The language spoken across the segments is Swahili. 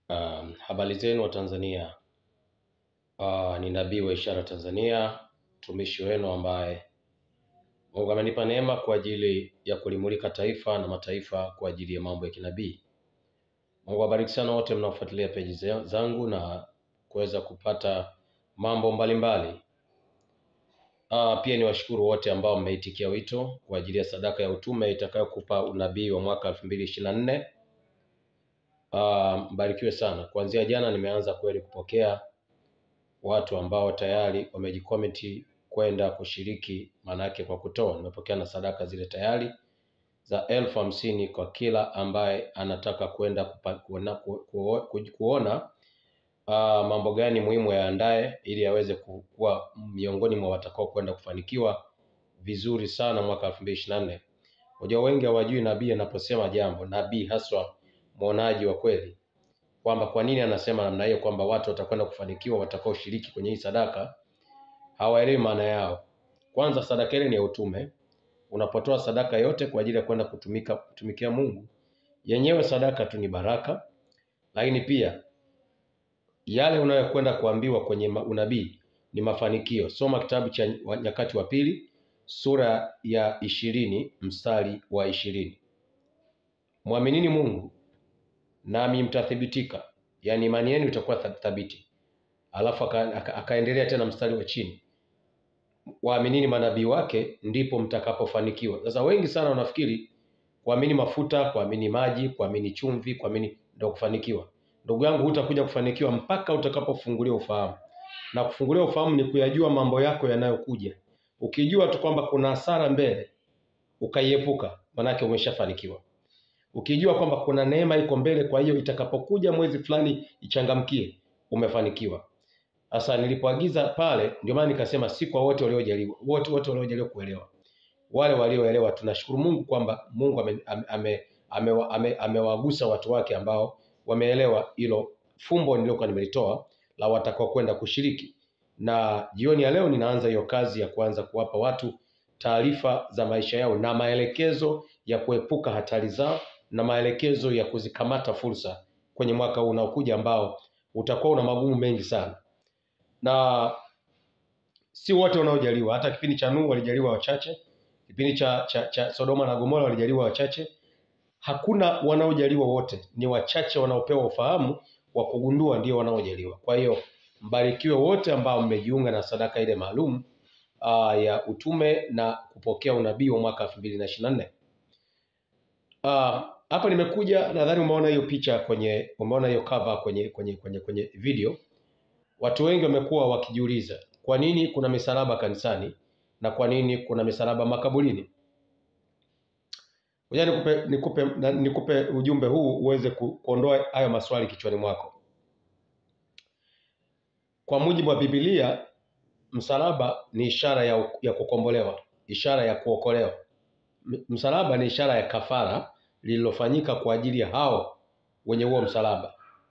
Um, habari zenu wa Tanzania. Uh, ni nabii wa ishara Tanzania, mtumishi wenu ambaye Mungu amenipa neema kwa ajili ya kulimulika taifa na mataifa kwa ajili ya mambo ya kinabii. Mungu awabariki sana wote mnaofuatilia peji za- zangu na kuweza kupata mambo mbalimbali. Uh, pia niwashukuru wote ambao mmeitikia wito kwa ajili ya sadaka ya utume itakayokupa unabii wa mwaka elfu mbili ishirini na nne. Uh, mbarikiwe sana. Kuanzia jana nimeanza kweli kupokea watu ambao tayari wamejikomiti kwenda kushiriki, maanake kwa kutoa. Nimepokea na sadaka zile tayari za elfu hamsini kwa kila ambaye anataka kwenda kupa- kuona, ku- ku- ku- kuona uh, mambo gani muhimu yaandaye ili aweze ku- kuwa miongoni mwa watakao kwenda kufanikiwa vizuri sana mwaka elfu mbili ishirini na nne. Unajua wengi hawajui nabii anaposema jambo, nabii haswa mwonaji wa kweli, kwamba kwa nini anasema namna hiyo, kwamba watu watakwenda kufanikiwa watakaoshiriki kwenye hii sadaka, hawaelewi maana yao. Kwanza, sadaka ile ni ya utume. Unapotoa sadaka yote kwa ajili ya kwenda kutumika kutumikia Mungu, yenyewe sadaka tu ni baraka, lakini pia yale unayokwenda kuambiwa kwenye ma- unabii ni mafanikio. Soma kitabu cha wa- Nyakati wa Pili sura ya ishirini mstari wa ishirini mwaminini Mungu nami mtathibitika, yaani imani yenu itakuwa tha- thabiti. Alafu aka, aka, akaendelea tena mstari wa chini, waaminini manabii wake, ndipo mtakapofanikiwa. Sasa wengi sana wanafikiri kuamini mafuta, kuamini maji, kuamini chumvi, kuamini ndio kufanikiwa. Ndugu yangu, hutakuja kufanikiwa mpaka utakapofunguliwa ufahamu, na kufunguliwa ufahamu ni kuyajua mambo yako yanayokuja. Ukijua tu kwamba kuna hasara mbele, ukaiepuka, manake umeshafanikiwa. Ukijua kwamba kuna neema iko mbele, kwa hiyo itakapokuja mwezi fulani ichangamkie, umefanikiwa. Sasa nilipoagiza pale, ndio maana nikasema si kwa wote waliojaliwa, wote wote waliojaliwa kuelewa. Wale walioelewa, tunashukuru Mungu kwamba Mungu amewagusa ame, ame, ame, ame, amewagusa watu wake ambao wameelewa hilo fumbo nililokuwa nimelitoa la watakao kwenda kushiriki. Na jioni ya leo ninaanza hiyo kazi ya kuanza kuwapa watu taarifa za maisha yao na maelekezo ya kuepuka hatari zao na maelekezo ya kuzikamata fursa kwenye mwaka huu unaokuja ambao utakuwa una magumu mengi sana, na si wote wanaojaliwa. Hata kipindi cha Nuhu walijaliwa wachache, kipindi cha, cha, cha Sodoma na Gomora walijaliwa wachache. Hakuna wanaojaliwa wote, ni wachache wanaopewa ufahamu wa kugundua ndio wanaojaliwa. Kwa hiyo mbarikiwe wote ambao mmejiunga na sadaka ile maalum uh, ya utume na kupokea unabii wa mwaka elfu mbili na ishirini na nne. Ah, hapa nimekuja, nadhani umeona hiyo picha kwenye, umeona hiyo cover kwenye kwenye kwenye kwenye video. Watu wengi wamekuwa wakijiuliza kwa nini kuna misalaba kanisani na kwa nini kuna misalaba makaburini. Ngoja nikupe nikupe na- nikupe ujumbe huu uweze ku- kuondoa hayo maswali kichwani mwako. Kwa mujibu wa Biblia, msalaba ni ishara ya, ya kukombolewa, ishara ya kuokolewa. M- Msalaba ni ishara ya kafara lililofanyika kwa ajili ya hao wenye huo msalaba.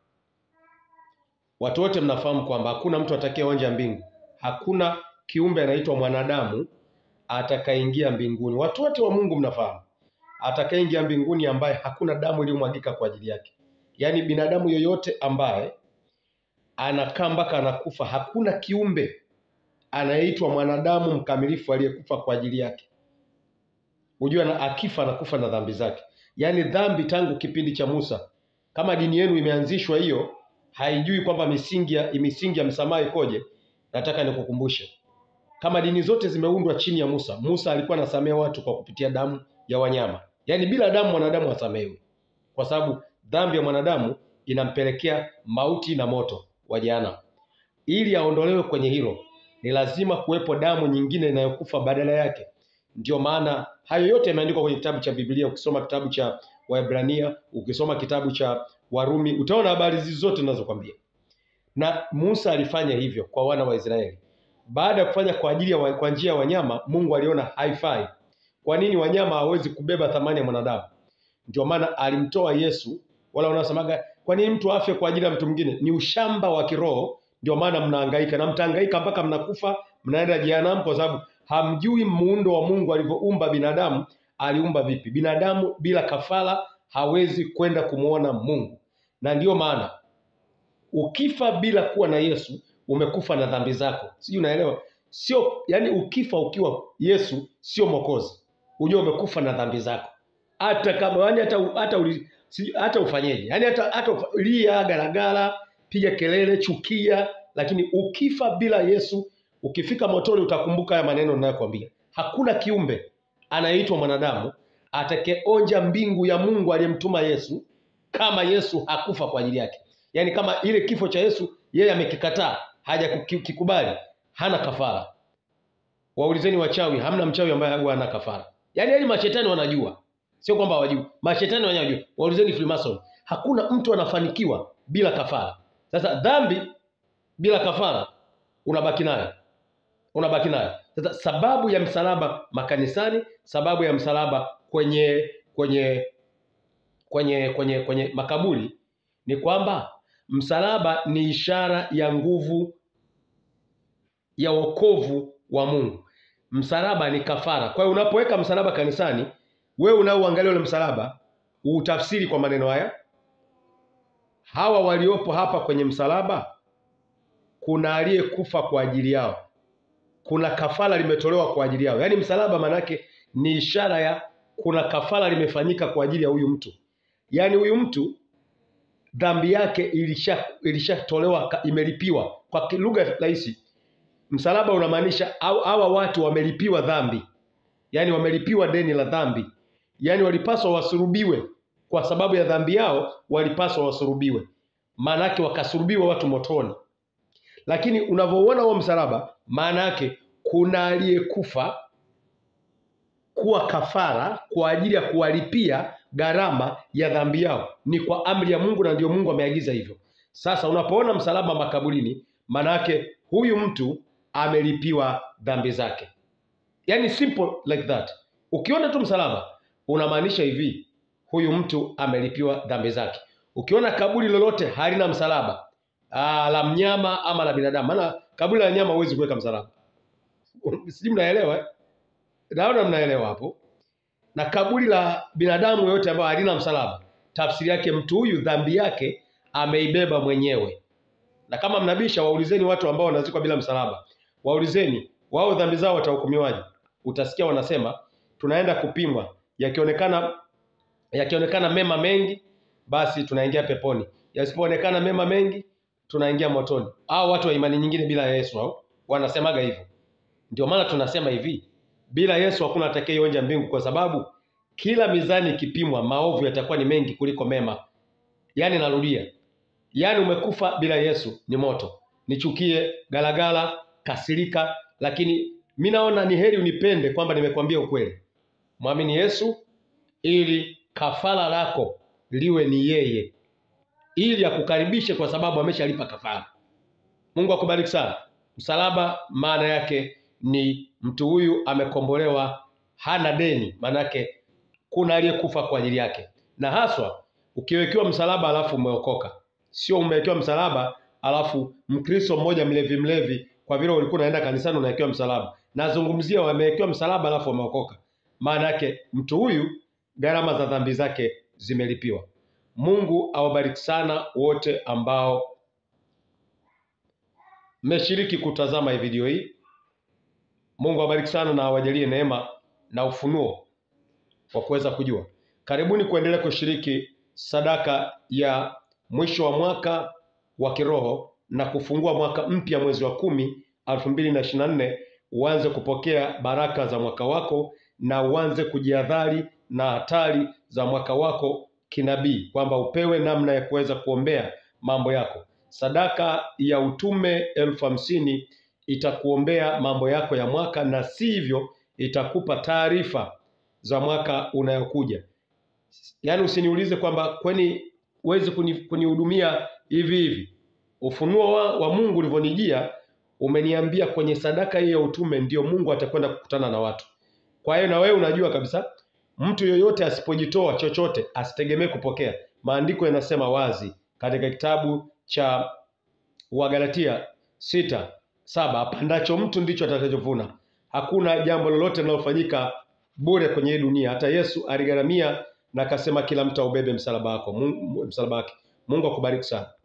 Watu wote mnafahamu kwamba hakuna mtu atakayeonja mbingu, hakuna kiumbe anaitwa mwanadamu atakayeingia mbinguni. Watu wote wa Mungu mnafahamu, atakayeingia mbinguni ambaye hakuna damu iliyomwagika kwa ajili yake. Yaani binadamu yoyote ambaye anakaa mpaka anakufa, hakuna kiumbe anayeitwa mwanadamu mkamilifu aliyekufa kwa ajili yake. Hujua na akifa anakufa na dhambi zake, yaani dhambi tangu kipindi cha Musa. Kama dini yenu imeanzishwa hiyo, haijui kwamba misingi ya misingi ya msamaha ikoje, nataka nikukumbushe kama dini zote zimeundwa chini ya Musa. Musa alikuwa anasamehe watu kwa kupitia damu ya wanyama, yaani bila damu mwanadamu hasamehewi, kwa sababu dhambi ya mwanadamu inampelekea mauti na moto wa jehanamu. Ili aondolewe kwenye hilo, ni lazima kuwepo damu nyingine inayokufa badala yake. Ndio maana hayo yote yameandikwa kwenye kitabu cha Biblia. Ukisoma kitabu cha Waebrania, ukisoma kitabu cha Warumi, utaona habari hizi zote ninazokwambia. Na Musa alifanya hivyo kwa wana wa Israeli. Baada ya kufanya kwa ajili ya wa- kwa njia ya wanyama, Mungu aliona haifai. Kwa nini wanyama hawezi kubeba thamani ya mwanadamu? Ndio maana alimtoa Yesu. Wala wanaosemaga kwa nini mtu afe kwa ajili ya mtu mwingine? Ni ushamba wa kiroho. Ndio maana mnahangaika na mtahangaika mpaka mnakufa, mnaenda jehanamu, kwa sababu hamjui muundo wa Mungu alivyoumba binadamu. Aliumba vipi binadamu? Bila kafara hawezi kwenda kumwona Mungu, na ndiyo maana ukifa bila kuwa na Yesu umekufa na dhambi zako. Sijui unaelewa? Sio yani, ukifa ukiwa Yesu sio Mwokozi, ujue umekufa na dhambi zako, hata kama yani hata hata uli, si, hata ufanyeje yani hata hata ufa- lia garagara, piga kelele, chukia, lakini ukifa bila Yesu, ukifika motoni utakumbuka haya maneno ninayokuambia. Hakuna kiumbe anayeitwa mwanadamu atakayeonja mbingu ya Mungu aliyemtuma Yesu kama Yesu hakufa kwa ajili yake. Yaani kama ile kifo cha Yesu yeye amekikataa, hajakikubali, hana kafara. Waulizeni wachawi, hamna mchawi ambaye huwa hana kafara. Yaani hadi mashetani wanajua, sio kwamba hawajui. Mashetani wanajua. Waulizeni Freemason, hakuna mtu anafanikiwa bila kafara. Sasa dhambi bila kafara unabaki nayo, unabaki nayo. Sasa sababu ya msalaba makanisani, sababu ya msalaba kwenye kwenye kwenye kwenye kwenye makaburi ni kwamba msalaba ni ishara ya nguvu ya wokovu wa Mungu. Msalaba ni kafara. Kwa hiyo unapoweka msalaba kanisani, wewe unaoangalia ule msalaba, utafsiri kwa maneno haya: hawa waliopo hapa kwenye msalaba, kuna aliyekufa kwa ajili yao, kuna kafara limetolewa kwa ajili yao. Yaani msalaba manake ni ishara ya kuna kafara limefanyika kwa ajili ya huyu mtu. Yaani huyu mtu dhambi yake ilisha ilishatolewa ka- imelipiwa. Kwa ki- lugha rahisi, msalaba unamaanisha au hawa watu wamelipiwa dhambi, yaani wamelipiwa deni la dhambi, yaani walipaswa wasurubiwe kwa sababu ya dhambi yao, walipaswa wasurubiwe, maana yake wakasurubiwa watu motoni. Lakini unavyouona huo msalaba, maana yake kuna aliyekufa kuwa kafara kwa ajili ya kuwalipia gharama ya dhambi yao. Ni kwa amri ya Mungu na ndio Mungu ameagiza hivyo. Sasa unapoona msalaba makaburini, maana yake huyu mtu amelipiwa dhambi zake. Yaani simple like that. Ukiona tu msalaba unamaanisha hivi, huyu mtu amelipiwa dhambi zake. Ukiona kaburi lolote halina msalaba, aa, la mnyama ama la binadamu, maana kaburi la nyama huwezi kuweka msalaba. Sijui mnaelewa eh? Naona mnaelewa hapo. Na kaburi la binadamu yoyote ambayo halina msalaba, tafsiri yake mtu huyu dhambi yake ameibeba mwenyewe. Na kama mnabisha, waulizeni watu ambao wanazikwa bila msalaba, waulizeni wao dhambi zao watahukumiwaje. Utasikia wanasema tunaenda kupimwa, yakionekana yakionekana mema mengi, basi tunaingia peponi, yasipoonekana mema mengi, tunaingia motoni. Hao watu wa imani nyingine bila Yesu hao wanasemaga hivyo. Ndio maana tunasema hivi, bila Yesu hakuna atakayeonja mbingu, kwa sababu kila mizani ikipimwa, maovu yatakuwa ni mengi kuliko mema. Yaani narudia, yaani umekufa bila Yesu ni moto. Nichukie, galagala, kasirika, lakini mi naona ni heri unipende kwamba nimekwambia ukweli. Mwamini Yesu ili kafara lako liwe ni yeye, ili akukaribishe kwa sababu ameshalipa kafara. Mungu akubariki sana. Msalaba maana yake ni mtu huyu amekombolewa, hana deni, maana yake kuna aliyekufa kwa ajili yake. Na haswa ukiwekewa msalaba alafu umeokoka, sio umewekewa msalaba alafu Mkristo mmoja mlevi mlevi, kwa vile ulikuwa unaenda kanisani unawekewa msalaba. Nazungumzia wamewekewa msalaba alafu wameokoka, maana yake mtu huyu gharama za dhambi zake zimelipiwa. Mungu awabariki sana wote ambao mmeshiriki kutazama hii video hii. Mungu awabariki sana na awajalie neema na ufunuo wa kuweza kujua. Karibuni kuendelea kushiriki sadaka ya mwisho wa mwaka wa kiroho na kufungua mwaka mpya mwezi wa kumi elfu mbili na ishirini na nne uanze kupokea baraka za mwaka wako na uanze kujiadhari na hatari za mwaka wako kinabii, kwamba upewe namna ya kuweza kuombea mambo yako. Sadaka ya utume elfu hamsini itakuombea mambo yako ya mwaka, na sivyo itakupa taarifa za mwaka unayokuja. Yaani usiniulize kwamba kwani huwezi kuni- kunihudumia hivi hivi. Ufunuo wa, wa Mungu ulivyonijia umeniambia kwenye sadaka hii ya utume ndio Mungu atakwenda kukutana na watu. Kwa hiyo na wewe unajua kabisa mtu yoyote asipojitoa chochote asitegemee kupokea. Maandiko yanasema wazi katika kitabu cha Wagalatia sita saba apandacho mtu ndicho atakachovuna. Hakuna jambo lolote linalofanyika bure kwenye hii dunia. Hata Yesu aligharamia na akasema kila mtu aubebe msalaba wako, Mungu- msalaba wake. Mungu akubariki sana.